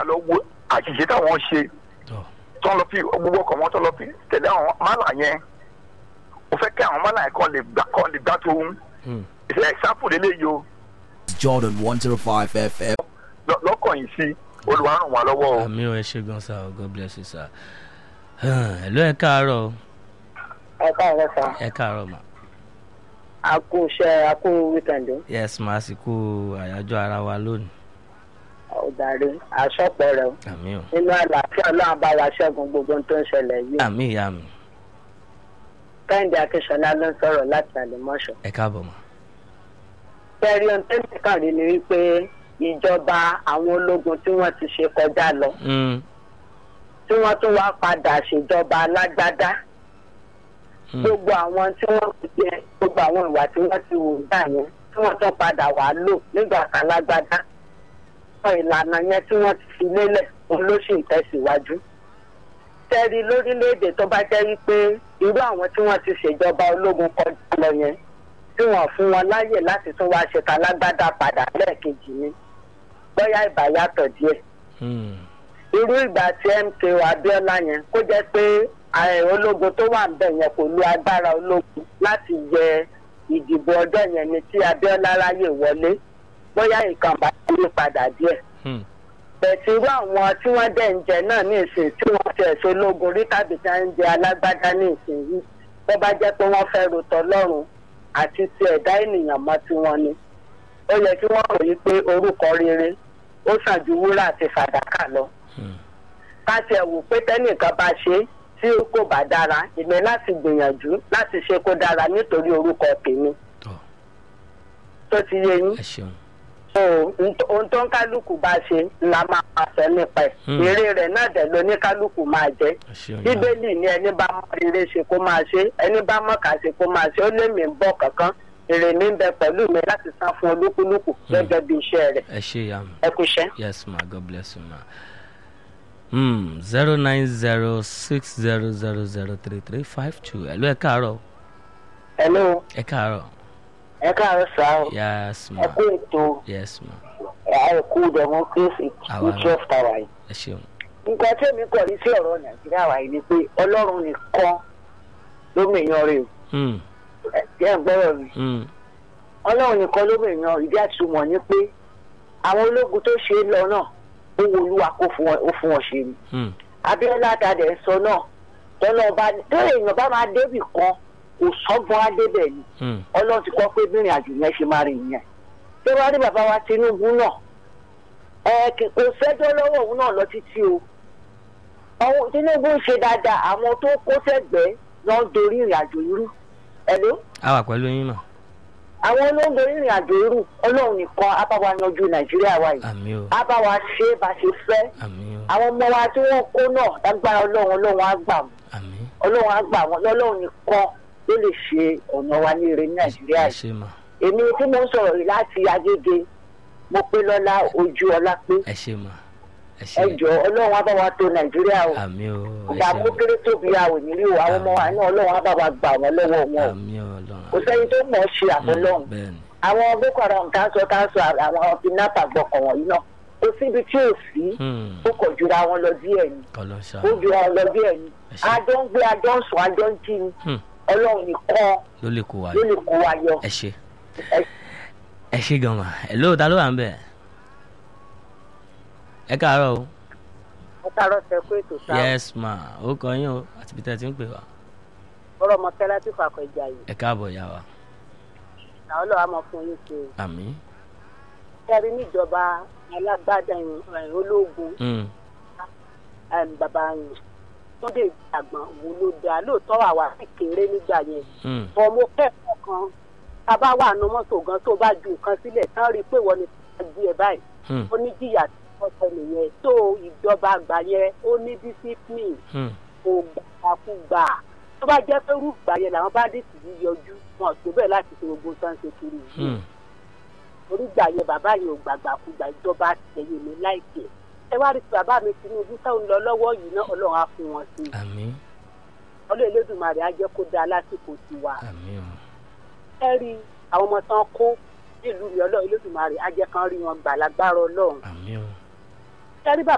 padà lọ wo àṣìṣe táwọn ṣe tọ́ tán lọ fi gbogbo ọkọ̀ wọn tán lọ fi tẹ̀lé àwọn mọ́là yẹn mo fẹ́ kí àwọn mọ́là yẹn kọ́ lè gbà kọ́ lè gbà tó ń Hmm. ṣe ẹ̀sáfù lélẹ́yìí o Jordan 105 FM. lọ- lọ́kàn yìí sí olùwà ràn wá lọ́wọ́ o. àmì ò ẹ ṣe gan sa o god bless you sir ẹ̀lú ẹ káàárọ̀ o. ẹ káàárọ̀ sá ẹ káàárọ̀ mà a kú iṣẹ́ a kú wíkẹ̀ndì yes mà á sì kú àyájọ́ ara wa lónìí ọ̀dàrí aṣọ́pọ̀ rẹ̀ o. àmì ò nínú àlàáfíà ọlọ́run bá wa ṣẹ́gun gbogbo ohun tó ń ṣẹlẹ̀ yìí. àmì ìyá mi kẹ́hìndé akínṣọlá ló ń sọ̀rọ̀ láti àlèmọ́ṣọ́. ẹ káàbọ̀ mà fẹ́ẹ́rí ohun tó ń kàn rí ni wípé ìjọba àwọn ológun tí wọ́n ti ṣe kọjá lọ Hmm. tí wọ́n tún wá padà ṣèjọba alágbádá Hmm. gbogbo àwọn tí wọ́n ti jẹ gbogbo àwọn ìwà tí wọ́n ti wù gbà yẹn tí wọ́n tún padà wá lò nígbà kan lágbádá àwọn ìlànà yẹn tí wọ́n ti fi lélẹ̀ òun ló sì ń tẹ̀síwájú. tẹ́rí lórílẹ̀‐èdè tó bá jẹ́ wípé irú àwọn tí wọ́n ti ṣèjọba ológun kọjá lọ yẹn tí wọ́n fún wọn láyè láti tún wáá ṣe talágbádá padà lẹ́ẹ̀kejì ni bóyá ìbá yàtọ̀ díẹ̀ Hmm. irú ìgbà tí mko abiola yẹn kó jẹ pé ààrẹ ológun tó wà níbẹ̀ yẹn kò lu agbára ológun láti yẹ ìdìbò ọjọ́ yẹn ni tí abiola ráyè wọlé bóyá nǹkan bá yí padà díẹ̀ Hmm. bẹ̀tì irú àwọn tí wọ́n dẹ̀ ń jẹ náà ní ìsìn tí wọ́n ti ẹ̀sọ́ ológun rí tàbí tí wọ́n ń jẹ alágbádá ní ìsìn yìí tó bá jẹ́ pé wọ́n fẹ́ rotọ́ lọ́rùn àti ti ẹ̀dá ènìyàn mọ́ tiwọn ni ó yẹ kí wọ́n ròyìn pé orúkọ rere ó sàn ju wúrà àti fàdákà lọ Hmm. ká tiẹ̀ wò pé tẹ́nìkan bá ṣe é tí kò bá dára ìmẹ̀ láti gbìyànjú láti ṣe kó dára nítorí orúkọ tèmi tọ́ tó ti yé yín ẹ ṣeun so nt- ohun tó ń kálukú bá ṣe la máa máa sọ nípa ẹ̀ Hmm. èrè rẹ̀ náà dẹ̀ ló ní kálukú máa jẹ́ ẹ ṣeun ìyá mi. bíbélì ní ẹni bá mọ rere ṣe kó máa ṣe ẹni bá mọ kà ṣe kó máa ṣe ó lé mi ń bọ̀ kankan èrè mi ń bẹ pẹ̀lú mi láti san fún olúkúlùkù gẹ́gẹ́ bí iṣẹ́ rẹ̀ ẹ ṣe ìyá mi. ẹ kú iṣẹ́. Yes, ma. God bless you, ma. Hmm. Zero nine zero six zero zero zero three three five two. Hello, ẹ káàárọ̀. hello Ẹ káàárọ̀. ẹ káàárọ̀ sáà Yes, ma. ẹ kú ètò Yes, ma. ẹ kú democracy Àwa ní náà. twelve tower yìí. Ẹ ṣeun. nǹkan tí èmi kọ̀ ní sí ọ̀rọ̀ nàìjíríà wáyé ni pé ọlọ́run nìkan ló mèèyàn rè o Hmm. ẹ ẹ ń gbọ́rọ̀ mi Hmm. ọlọ́run nìkan ló mèèyàn ìdí àtúmọ̀ ni pé àwọn ológun tó ṣe é lọ náà ó wo olúwa kó fún wọn ó fún wọn ṣe ni Hmm. abiola adadẹ ń sọ náà tọ́lọ́ ọba tó èèyàn bá máa débì kan kò sọ́gbọ́n adébẹ̀ ni Hmm. ọlọ́run ti kọ́ pé bírìn àjò yẹn ṣe máa rìn yẹn tó wá ní bàbá wa tinubu náà ẹ kì- kò sẹ́jọ́ lọ́wọ́ òun náà lọ títí o àwọn tinubu ń ṣe dáadáa àwọn tó kó sẹ́gbẹ̀ẹ́ lọ ń dorí ìrìn àjò irú ẹ̀ló A wà pẹ̀lú yín, ma. àwọn olóńgbò ìrìn àjò irú ọlọ́run nìkan á bá wa yanjú nàìjíríà wa yìí Àmì o. á bá wa ṣe é bá ṣe fẹ́ Àmì o. àwọn ọmọ wa tí wọ́n kó náà lágbára ọlọ́run ọlọ́run á gbà wọ́n Àmì. ọlọ́run á gbà wọ́n lọ́lọ́run nìkan ló lè ṣe ọ̀nà wa ní ire ní nàìjíríà Ẹ yìí ṣe, ma. èmi tí mo ń sọ̀rọ̀ yìí láti agége mo pé lọ́lá ojú ọlá pé Ẹ ṣe, ma. Ẹ ẹ ṣe. jọ ọlọ́run á bá wa tó nàìjíríà o Àmì o. Ẹ ìgbà ṣe. kó kéré tóbi a ò ní rí o àwọn ọmọ wa náà ọlọ́run á bá wa gbà wọ́n lọ́wọ́ wọn o Àmì o, Ọlọ́run. kò sẹ́ni tó mọ̀ ọ́ ṣe àfọlọ́run Bẹ́ẹ̀ni. àwọn boko haram tá a sọ tá a sọ àwọn kidnapper gbọkàn wọ̀nyí náà kò síbi tí ò sí Hmm. ó kọ̀ jura wọn lọ díẹ̀ ni Kọ́lọ́ ó ṣáà. jura wọn lọ díẹ̀ ni Ẹ ṣé. àjọ ń gbé àjọ ń sùn àjọ ń jí ni Hmm. ọlọ́run nìkan Ló lè kó wa ló yọ. lè kó wa yọ. Ẹ ṣe. Ẹ- Ẹ ṣe gan, ma. Hello, ta ló wà ń bẹ̀? Ẹ káàárọ̀ o. mo tààrọ̀ sẹ pé ètò sáà Yes, ma. Ó kọ yín o. Àti bí tẹ́ ti ń pè wá. ọ̀rọ̀ mọ̀tẹ́lá tí fàkọ̀ ìjà yìí Ẹ káàbọ̀, ìyá wa. àwọn ọlọ́wà mọ̀ fún yín ṣe Àmì. kẹrí níjọba alágbádá ìrìn ológun Hmm. em, bàbá yìí tó dé àgbọn wo ló dáa lóòótọ́ àwa sì kéré nígbà yẹn Hmm. bọ́ mo kẹ́kọ̀ọ́ kan tá a bá wà nù mọ́tò gan tó bá ju nǹkan sílẹ̀ tán rí i pé wọ́n ní ká gbé ẹ báyìí Hmm. ó ní jìyà tí wọ́n sọ nìyẹn tó ìjọba àgbà yẹn ó ní discipline Hmm. kò gbàkúgbà tó bá jẹ́ pé rúgbà yẹn làwọn báńdíìtì yìí yọjú wọn tó bẹ́ẹ̀ láti ṣe gbogbo tán ṣe kiri yìí Hmm. orígbà yẹn bàbá yẹn ò gbàgbàkúgbà ìjọba tẹ̀yẹ mi láìpẹ́ ẹ wá rí i pé bàbá mi tinubu táwọn lọ lọ́wọ́ yìí náà ọlọ́run á fún wọn sí i Àmì. ọlọ́run elédùnmarè á jẹ́ kó dáa lásìkò tiwa Àmì o. ẹ rí àwọn ọmọ tán kó nílùú mi ọlọ́run elédùnmarè á jẹ́ kán rí wọn gbà lágbára ọlọ́run Àmì o. ẹ rí bàbá